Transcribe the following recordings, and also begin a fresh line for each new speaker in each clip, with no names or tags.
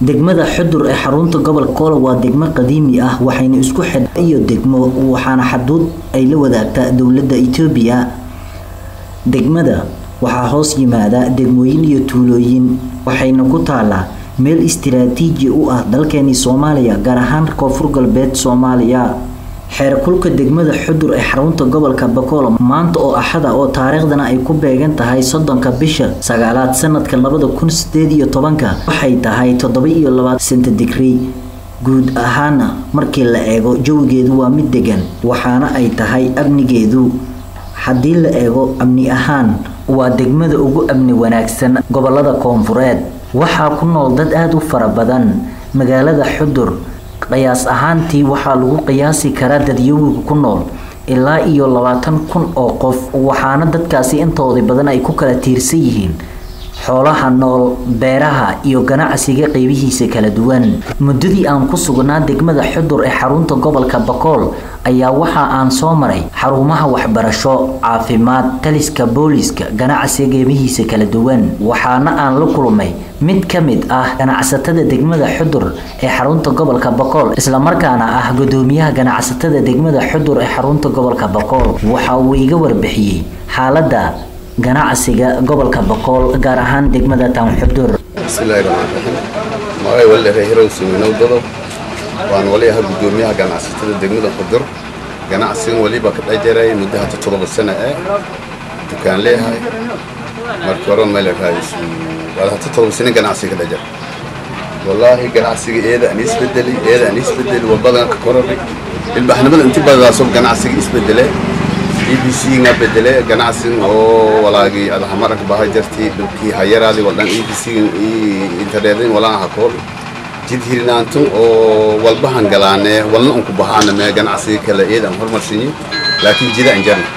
degmada xudur ee xarunta gobolka koolo waa degmo qadiimi ah waxayna isku xidh iyo degmo waxaana xaduud ay la wadaagtaa dowladda itoobiya degmada waxaa hoos yimaada degmooyin iyo tuulooyin waxayna ku taalaa meel istiraatiiji u ah dalkeeni soomaaliya gaar ahaan koonfur galbeed soomaaliya xeer kulka degmada xudur ee xarunta gobolka bakool maanta oo axada oo taariikhdana ay ku beegan tahay soddonka bisha sagaalaad sanadka labada kun sideed iyo tobanka waxay tahay toddoba iyo labaad senta digri guud ahaana markii la eego jawigeedu waa mid degan waxaana ay tahay amnigeedu haddii la eego amni ahaan waa degmada ugu amni wanaagsan gobolada koonfureed waxaa ku nool dad aada u fara badan magaalada xudur qiyaas ahaantii waxaa lagu qiyaasi karaa dadyawiga ku nool ilaa iyo labaatan kun oo qof waxaana dadkaasi intooda badan ay ku kala tiirsan yihiin xoolaha nool beeraha iyo ganacsiga qeybihiisa kala duwan muddadii aan ku sugnaa degmada xudur ee xarunta gobolka bakool ayaa waxa aan soo maray xarumaha waxbarasho caafimaad taliska booliska ganacsiga qeybihiisa kala duwan waxaana aan la kulmay mid ka mid ah ganacsatada degmada xudur ee xarunta gobolka bakool islamarkaana ah gudoomiyaha ganacsatada degmada xudur ee xarunta gobolka bakool waxa uu iga warbixiyey xaaladda ganacsiga gobolka bakool gaar ahaan degmada town xudur
bismillaahi raxmaan raxiim magay wali reehirow suminowdado waan wali ahaa gudoomiyaha ganacsatada degmada xudur ganacsigan waliba ka dhajaray muddo hata todoba sano eh dukaan leeyahay markii hore meel raayis wala hata todoba sano ganacsi ka dhajar wallaahi ganacsiga eeda aan isbedeli eeda aan isbedeli wabadan ka korori ilbaxnimada inti badadaasoo ganacsiga isbedele e b c nga bedele ganacsin oo walaagi adhamaranka baha jarti dhulkii hayaraadi waldhan e b c internedin walaan hakool jid hirinaantun oo walbahan galaane walna unku bahaana mee ganacsiga kale eed aan hormarsinyi laakiin jida aan jarna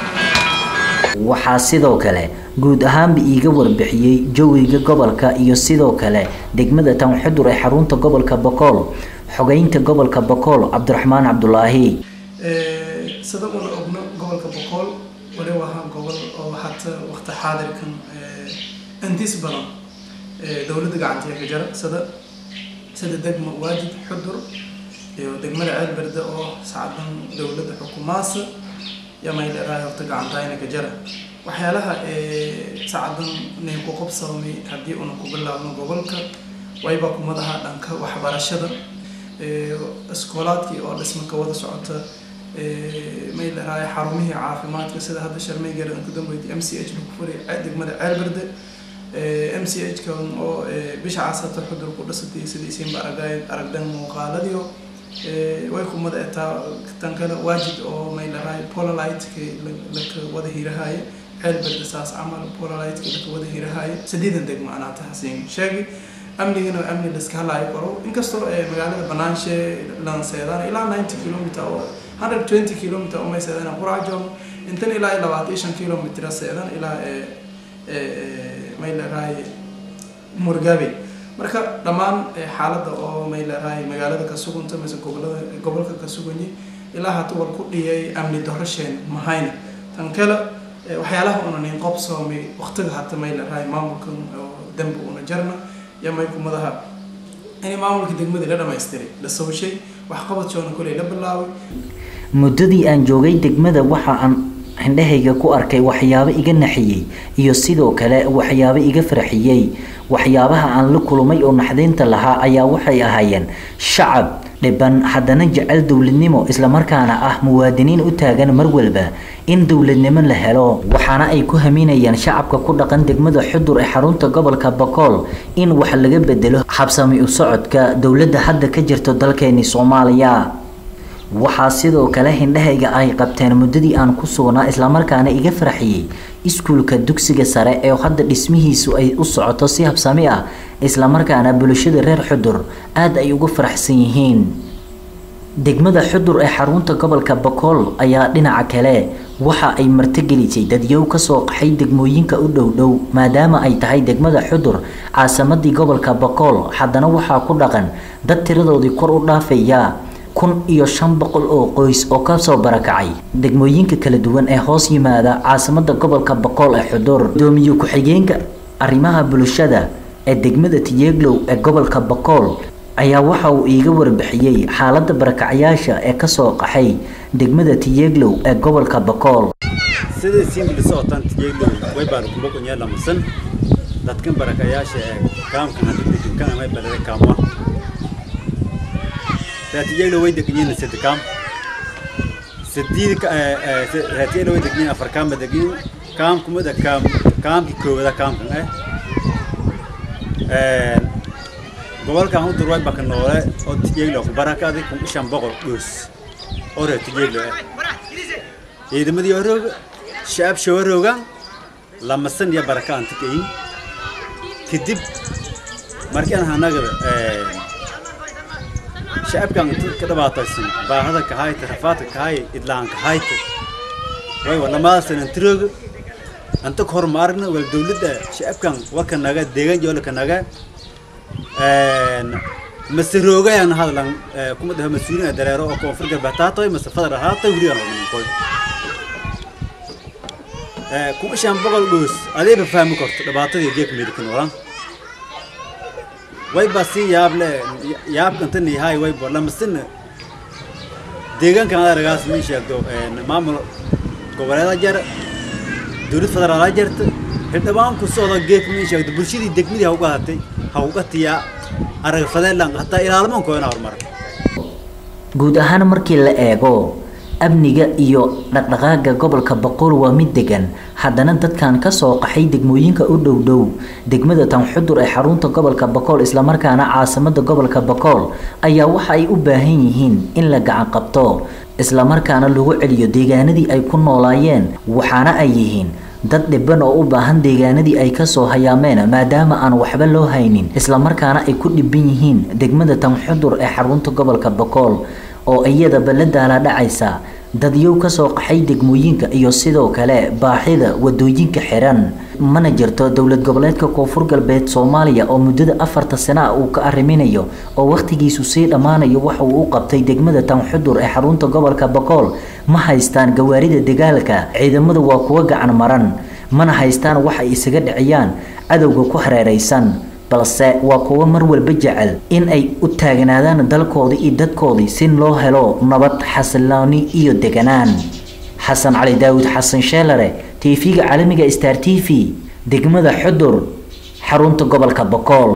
waxaa sidoo kale guud ahaanba iiga warbixiyey jawiga gobolka iyo sidoo kale degmada town xudur ee xarunta gobolka bakool xogeynta gobolka bakool cabdiraxmaan cabdulaahi
sida una ogno gobolka boqol wali wahaa gobol oo hata waqti xaadirkan intiis badan dowladda gacantiya ka jara sida sida degma waajid xudur iyo degmada ceelberde oo sacdan dowladda xukumaasa iyo maydheeraay horta gacantayna ka jara waxyaalaha sacdan nin ku qabsamay haddii una ku bilaabno gobolka wayba kumadaha dhanka waxbarashada iskoolaadkii oo dhisma ka wada socota may laraay xarumihii caafimaadka sida hadda sharmeygeer ku dambeeyay m c h ku furay degmada ceelberde m c h kan oo bisha casata xudur ku dhisatay sidii siinba aragay aragdan muuqaaladiyo way kumada etaa tan kale waajid oo may laraay pololite laka wada hirahaye ceelberde saas camal pololite laka wada hirahaye sideedan degmo anaa tahasiin sheegay amnigana waa amni laska hadlaayo karo inkastoo magaalada banaanshe lanseedaan ilaa ninety kilometer oo 120 kilometer uma seedana quraajo intan ilaa labaatan shan kilometer seedan ilaa may leerahay murgabe marka dhammaan xaaladda oo may leerahay magaalada ka suganta mise gobolada gobolka ka suganyay ilaa hata war ku dhiyay amni darasheen mahayna tan kale waxyaalaha una nin qob soomay waqtiga hata may leerahay maamulkan oo dambi una jarna iyo may kumadaha inay maamulka degmada la dhamaystiray la sawshay waxqabadkoona koley la bilaabay
muddadii aan joogay degmada waxa aan xindhahayga ku arkay waxyaabo iga naxiyey iyo sidoo kale waxyaabo iga farxiyey waxyaabaha aan la kulmay oo naxdinta lahaa ayaa waxay ahaayeen shacab dhiban haddana jecel dowladnimo islamarkaana ah muwaadiniin u taagan mar walba in dowladnimo la helo waxaana ay ku haminayaan shacabka ku dhaqan degmada xudur ee xarunta gobolka bakool in wax laga bedelo habsami u socodka dowladda hadda ka jirto dalkeeni soomaaliya waxaa sidoo kale hindhahayga ay qabteen muddadii aan ku sugnaa islamarkaana iga farxiyey iskuulka dugsiga sare ee hadda dhismihiisu ay u socoto si habsami ah islamarkaana bulshada reer xudur aada ay uga faraxsan yihiin degmada xudur ee xarunta gobolka bakool ayaa dhinaca kale waxa ay martigelisay dadyow kasoo qaxay degmooyinka u dhow dhow maadaama ay tahay degmada xudur caasimadii gobolka bakool haddana waxaa ku dhaqan dad tiradoodii kor u dhaafaya kun iyo shan boqol oo qoys oo kasoo barakacay degmooyinka kala duwan ee hoos yimaada caasimada gobolka bakool ee xudur gudoomiye ku-xigeenka arrimaha bulshada ee degmada tiyeeglow ee gobolka bakool ayaa waxa uu iiga warbixiyey xaaladda barakacyaasha ee kasoo qaxay degmada tiyeglow ee gobolka bakool
sida simbil socotaan tiyeglow way baan kuma kunya lamasan dadkan barakayaasha ee kaamkan hadda degankan amay balade kaamwa raatiyeglow way deganyiin sida kaam sidiid raatiyeglow way deganyiin afar kaam ba deganyiin kaam kumada kaam kaamki koowada kaamkan eh gobolkan u durway baka noole oo tiyeglow ku barakaaday kun ishan boqol dhus oo raatiyeglow eh ciidamadii orooga shacab shawaroogan lamasan iyo baraka aan takayin kadib markaan hanagada shacabkan ka dhabaataysan baahada kahayta rafaadka kahay idlaan kahayta way wadamadaasana antirooga anta ka horumaarna wala dawladda shacabkan warka naga deegaan joolka naga mase roogayaan hadlan kuma dhaha mas-uuliin dareero oo koonfur galbeed taatoy mase fadar ahaatay weli aan lagu kun ishaan boqol dhuus adeeba fahmi karto dhibaatadii geek meedikan oran way baa si yaable yaabkantan yahay way bo lamasina deegaankan adaragaas min sheegdo maamul goboleeda jar dowlad federaala jarta hildhibaan ku socdo geek min sheegdo bulshadii degmadii hauga hatay hauga tiyaa aragfadeelan hataa ilaalmanko ina horumar
guud ahaan markii la eego amniga iyo dhaqdhaqaaga gobolka boqol waa mid degan haddana dadkan kasoo qaxay degmooyinka u dhow dhow degmada tanxudur ee xarunta gobolka boqol islamarkaana caasimada gobolka boqol ayaa waxa ay u baahan yihiin in la gacan qabto islamarkaana lagu celiyo deegaanadii ay ku noolaayeen waxaana ay yihiin dad dhiban oo u baahan deegaanadii ay kasoo hayaameen maadaama aan waxba loo haynin islamarkaana ay ku dhiban yihiin degmada tanxudur ee xarunta gobolka boqol oo iyadaba la daala dhacaysa dadyow kasoo qaxay degmooyinka iyo sidoo kale baaxida wadooyinka xiran mana jirto dowlad goboleedka koonfur galbeed soomaaliya oo muddada afarta sana ah uu ka arriminayo oo wakhtigiisu sii dhammaanayo waxa uu u qabtay degmada tanxudur ee xarunta gobolka boqol ma haystaan gawaarida dagaalka ciidamada waa kuwa gacan maran mana haystaan wax ay isaga dhiciyaan cadowga ku hareeraysan balse waa kuwo mar walba jecel in ay u taagnaadaan dalkoodii iyo dadkoodii si loo helo nabad xasilooni iyo deganaan xasan cali daawud xasan sheelare tv-ga caalamiga star t v degmada xudur xarunta gobolka bokool